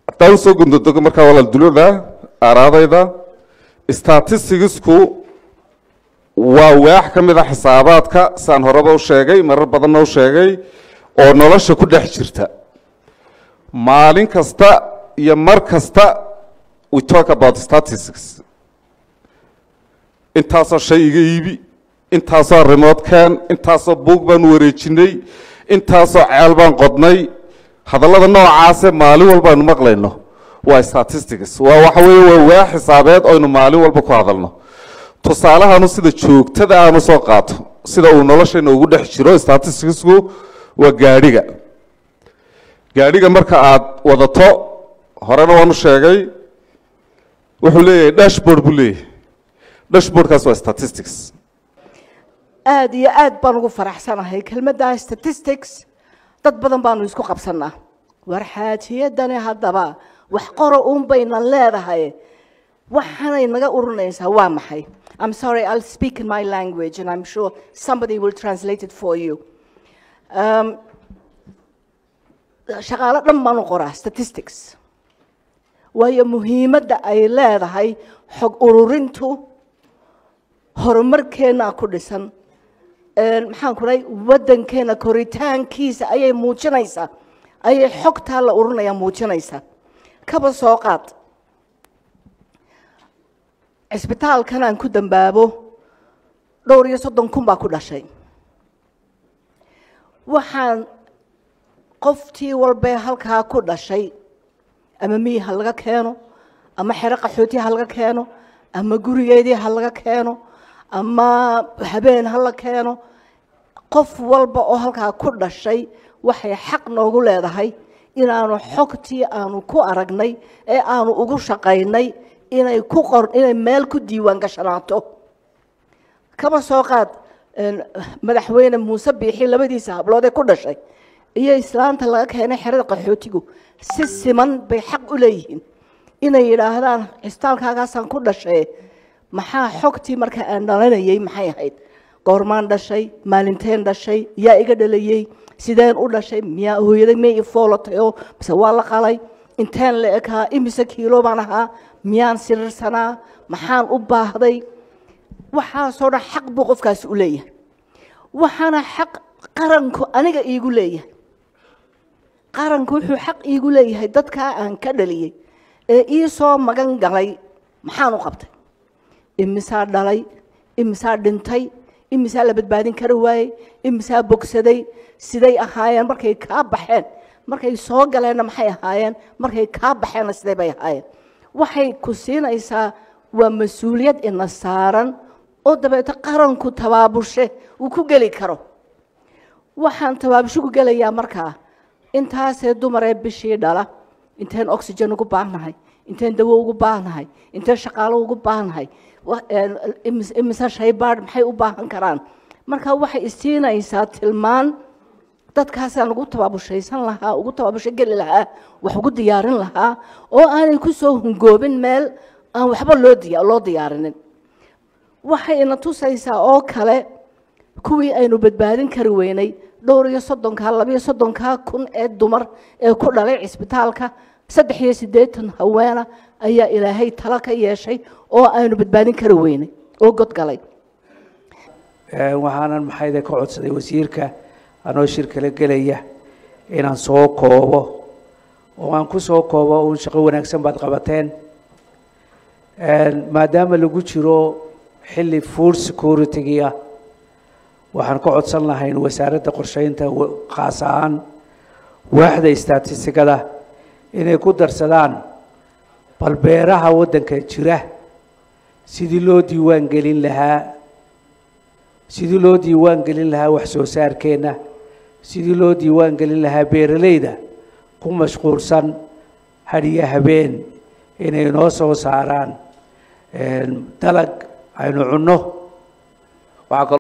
haddaan usoo gundadogo markaa walaal dulada araadayda statisticsku waa waax ka mid a xisaabaadka saan horeba u sheegay marar badanna u sheegay oo nolosha ku dhex jirta maalin kasta iyo mar kasta we talk about statistics intaasoo shay iga iibi intaasoo remote can intaasoo buug baan wareejinay intaasoo ceel baan qodnay hadallada noocaase maalin walbaanu maqlayno waa statistics waa waxa weeye waa waa xisaabeed oynu maalin walba ku hadalno tusaalahaanu sida joogtada aanu soo qaato sida uu noloshayna ugu dhex jiro statisticsku waa gaadhiga gaadhiga marka aad wadato horena waanu sheegay wuxuu leeyahay dashboard buu leeyahay dashboardkaas waa statistics aada iyo aad baan ugu faraxsanahay kelmadda statistics dad badan baanu isku qabsanaa war xaajiyadani haddaba wax qora uun baynan leedahay waxaanay naga urinaysaa waa maxay I'm sorry, I'll speak in my language and I'm sure somebody will translate it for you. Um, shaqaalo dhan baan u qoraa statistics waayo muhiimadda ay leedahay xog ururintu horumarkeena ku dhisan maxaan ku dhahay waddankeena koritaankiisa ayay muujinaysaa ayay xogtaa la urinayaa muujinaysaa kaba soo qaad cisbitaalkan aan ku dambaabo dhowr iyo soddon kun baa ku dhashay waxaan qoftii walbee halkaa ku dhashay ama miyi ha laga keeno ama xero qaxooti ha laga keeno ama gurigeedii ha laga keeno ama habeen ha la keeno qof walba oo halkaa ku dhashay waxay xaq noogu leedahay inaanu xogtii aanu ku aragnay ee aanu ugu shaqaynay inay ku qor inay meel ku diiwaan gashanaato kaba soo qaad madaxweyne muuse biixi labadiisa hablood ee ku dhashay iyo islaanta laga keenay xerada qaxootigu si siman bay xaq u leeyihiin inay yidhaahdaan cisbitaalkaagaasaan ku dhashay maxaa xogtii marka aan dhalanayay maxay ahayd goormaan dhashay maalinteen dhashay yaa iga dhalayey sideen u dhashay miyaa hooyaday may i foolatayoo mise waa la qalay inteen la ekaa imise kiilo baan ahaa miyaan sirirsanaa maxaan u baahday waxaasoo dhan xaq buu qofkaasi u leeyahay waxaana xaq qaranku aniga iigu leeyahay qaranku wuxuu xaq iigu leeyahay dadkaa aan ka dhaliyey ee ii soo magan galay maxaan u qabtay imisaa dhalay imisaa dhintay imisaa la badbaadin kara waayey imisaa bogsaday siday ahaayeen markay kaa baxeen markay soo galeenna maxay ahaayeen markay kaa baxeenna siday bay ahaayeen waxay ku siinaysaa waa mas-uuliyad ina saaran oo dabeeto qaranku tabaabushe uu ku geli karo waxaan tabaabusho ku gelayaa markaa intaasee dumaree bishii dhala inteen oxygen ugu baahnahay inteen dawo ugu baahnahay inteen shaqaalo ugu baahnahay imise shaybaadh maxay u baahan karaan marka waxay isiinaysaa tilmaan dadkaasaan ugu tabaabushaysan lahaa ugu tabaabusho geli lahaa wax ugu diyaarin lahaa oo aanay ku soo hungoobin meel aan waxba loo diya loo diyaarinin waxay ina tusaysaa oo kale kuwii aynu badbaadin kari weynay dhowr iyo soddonkaa labiyo soddonkaa kun ee dumar ee ku dhalay cisbitaalka saddex iyo siddeetan haweena ayaa ilaahay talo ka yeeshay oo aynu badbaadin kari weynay oo godgalay waxaanan maxayde ka codsaday wasiirka anoo shir kala gelaya inaan soo koobo oo aan ku soo koobo uun shaqo wanaagsan baad qabateen maadaama lagu jiro xilli food security ah waxaan ka codsan lahayn wasaaradda qorsheynta khaas ahaan waaxda statistikada inay ku darsadaan bal beeraha waddanka jira sidii loo diiwaan gelin lahaa sidii loo diiwaan gelin lahaa wax soo saarkeenna sidii loo diiwaan gelin lahaa beeralayda ku mashquulsan hadhiyo habeen inay noo soo saaraan dalag aynu cunno